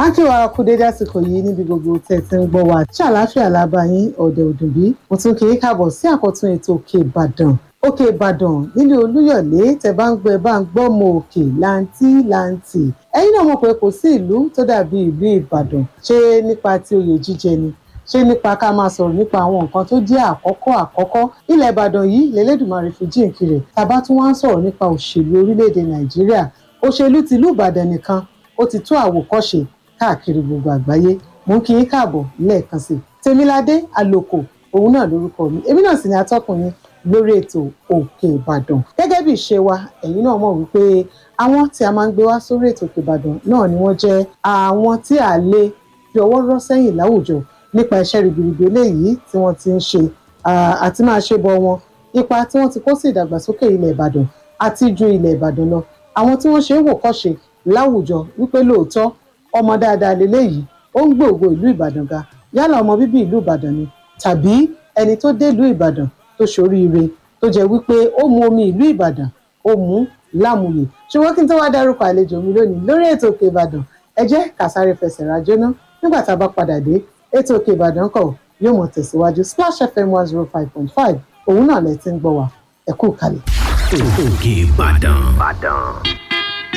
akíwá kú dédé àsìkò yìí níbi gbogbo tẹ̀ tí ń gbọ́ wa tí àlàáfíà lábá yín ọ̀dẹ̀ òdùnbí mo tún kì í káàbọ̀ sí àkọ́tún ètò òkè ìbàdàn òkè ìbàdàn nílé olúyọ̀lé tẹ́ bá ń gbọ́ ẹ bá ń gbọ́ mọ òkè láǹtí láǹtí ẹ̀yin náà mọ̀ pé kò sí ìlú tó dàbí ìlú ìbàdàn ṣé nípa ti oyè jíjẹ ni ṣé nípa ká máa sọ̀rọ̀ nípa àwọn nǹkan tó jẹ́ àkọ́kọ́ àkọ́kọ́ ilẹ̀ ìbàdàn yìí lẹ́lẹ́dùnmarè fi jíǹkì rẹ̀ tàbá tún wá ń sọ̀rọ̀ nípa òṣèlú orílẹ̀-èdè nàìjíríà òṣèlú tìlú ìbàdàn nìkan ó ti tó àwòkọ́ṣe káàkiri gbogbo àgbáyé mò ń kí yín káàbọ̀ lẹ́ẹ̀kan sí i tèmiládé àlòkò òun náà lórúkọ mi èmi náà sì ni atọ́kùnrin lórí ètò òkè ìbàdàn gẹ́gẹ́ bí ìṣe wa ẹ̀yin náà mọ̀ wípé àwọn tí a máa ń gbé wá sórí ètò òkè ìbàdàn náà ni wọ́n jẹ́ àwọn tí a lè fi ọwọ́ rọ́ sẹ́yìn láwùjọ nípa iṣẹ́ ribiribi eléyìí tí wọ́n ti ń ṣe àti máa ṣe bọ wọn ipa tí wọ́n ti kó sí ìdàgbàsókè ilẹ̀ ìbàdàn àti ju ilẹ̀ ìbàdàn lọ àwọn tí wọ́n ṣe é wò kọ́ṣe láwùjọ wípé lóòótọ́ ọmọ dáadáa leléyìí ó ń gbòògbò ìlú ìbàdàn ga yálà ọmọ bíbí ìlú ìbàdàn ni tàbí ẹni tó dé ìlú ìbàdàn tó ṣoríire tó jẹ́ wípé ó mu omi ìlú ìbàdàn ó mu lámùyè ṣùgbọ́n kí n tó wá dárúkọ àlejò mi lónìí lórí ètò òkè ìbàdàn ẹ jẹ́ kàsáré fẹsẹ̀ rájọ́ ná nígbà tá a bá padà dé ètò òkè ìbàdàn kọ̀ yóò mọ̀ tẹ̀síwájú splash fm one zero five point five òun náà lẹ ti ń gbọ́ wa ẹ kú kalẹ̀. òkè ìbàdàn.